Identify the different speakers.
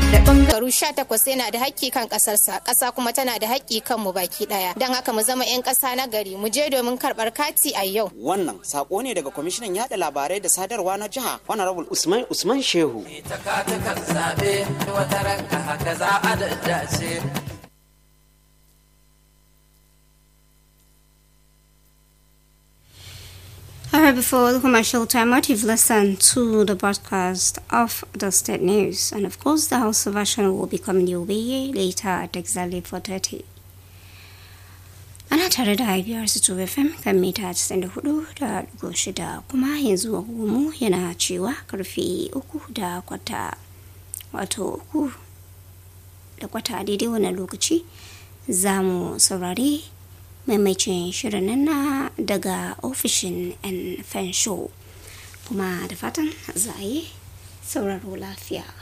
Speaker 1: da bangaren
Speaker 2: Garu sha takwas yana da haƙƙi kan ƙasarsa, ƙasa kuma tana da haƙƙi kan mu baki ɗaya. Don haka mu zama 'yan ƙasa na gari, mu je domin karɓar kati a yau.
Speaker 3: Wannan sako ne daga kwamishinan yada labarai da sadarwa na jiha Honorable Usman Usman Shehu.
Speaker 4: ita ka ta kan zaɓe wata ranka haka za a daddace
Speaker 5: Alright, before the commercial time out, you've listened to the broadcast of the state news, and of course, the House version will be coming your way later at exactly 4:30. Ana tare da biyar su to FM kan mita 94 da ɗigo shida kuma yanzu agogonmu yana cewa karfe uku da kwata wato uku da kwata a daidai wannan lokaci za mu saurari maimacin shirin nan na daga ofishin 'yan fansho kuma da fatan za a yi sauraro lafiya